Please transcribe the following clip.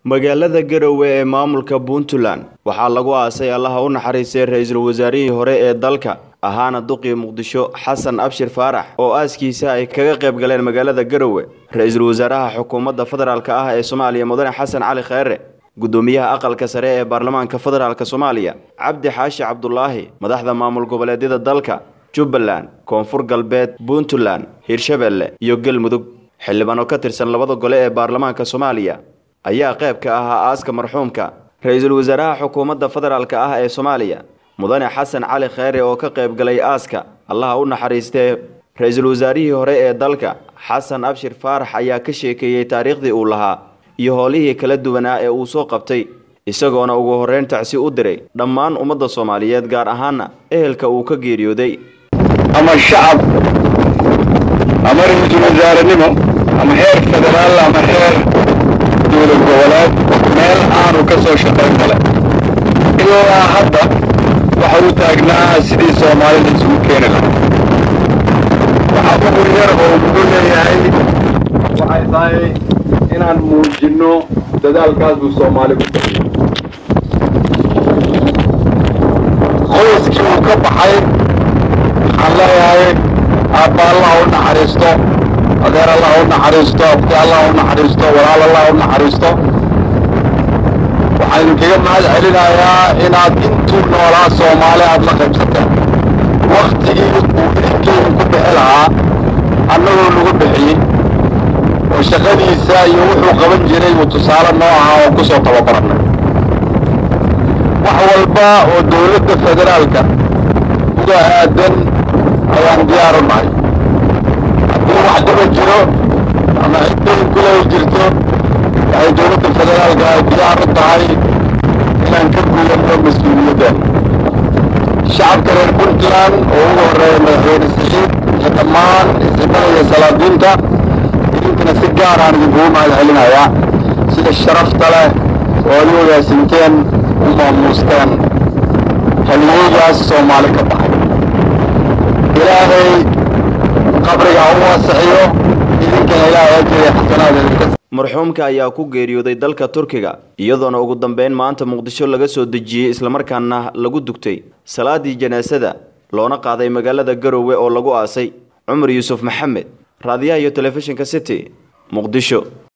magaalada garowe ee maamulka puntland waxaa lagu aasay allaha u naxariistay ra-iisul wasaarihii hore ee dalka ahaana duqii muqdisho xasan abshir faarax oo aaskiisa ay kaga qayb galeen magaalada garowe ra-iisul wasaaraha xukuumadda federaalk ah ee soomaaliya mudane xasan cali kheyre gudoomiyaha aqalka sare ee baarlamaanka federaalk soomaaliya cabdi xaashi cabdulaahi madaxda maamul goboleedyada dalka jubbaland koonfur galbeed puntland hirshabelle iyo galmudug xildhibaan oo ka tirsan labada gole ee baarlamaanka soomaaliya ayaa qayb ka ahaa aaska marxuumka ra-iisul wasaaraha xukuumadda federaalk ah ee soomaaliya mudane xasan cali kheyre oo ka qayb galay aaska allaha u naxariistee ra-iisul wasaarihii hore ee dalka xasan abshir faarax ayaa ka sheekeeyey taariikhdii uu lahaa iyo howlihii kala duwanaa ee uu soo qabtay isagoona ugu horreyn tacsi u diray dhammaan ummadda soomaaliyeed gaar ahaana ehelka uu ka geeriyooday ama shacab ama ra-iisul wasaarenimo ama heer federaal ama heer dowlad goboleed meel aanu ka soo shaqayn kale ilaa hadda waxa uu taagnaa sidii soomaalida isugu keeni lahaa waxaa ugu yar oo muxuu leeyahay waxay tahay inaan muujinno dadaalkaas buu soomaali ku tahay qoyskii uu ka baxay waxaan leeyahay aabba allah u naxariisto adeer allah u naxariisto abti allah u naxariisto walaal allah u naxariisto waxaan idinkaga mahad celinayaa inaad intuu noolaa soomaali aada la qaybsateen waktigii uu idinkeyga ku bixi lahaa annagoo nagu bixiyey oo shaqadiisa iyo wuxuu qaban jiray uu tusaale noo ahaa oo ku soo tababarannay wax walba oo dowladda federaalka uga aadan ayaan diyaar u nahay haddii wax dhiba jiro ama ciddayn kulay jirto waxay dowladda federaalka ay diyaar u tahay inaan ka guulanno mas-uuliyaddeena shacabka reer puntland oo ugu horreeya madaxweyne saxiid iyo dhammaan isimada iyo salaadiinta idinkana si gaar aan idinkugu mahad celinayaa sida sharafta leh oo ad u ogaasinteen u maamuusteen haliyeygaas soomaali ka baxay ilaahay qabriga ha u waasixiyo idinkana ilaahay ajriya xasanaada idinka marxuumka ayaa ku geeriyooday dalka turkiga iyadoona ugu dambeyn maanta muqdisho laga soo dejiyey islamarkaana lagu dugtay salaadii janaasada loona qaaday magaalada garowe oo lagu aasay cumar yuusuf maxamed raadiyaha iyo telefishinka city muqdisho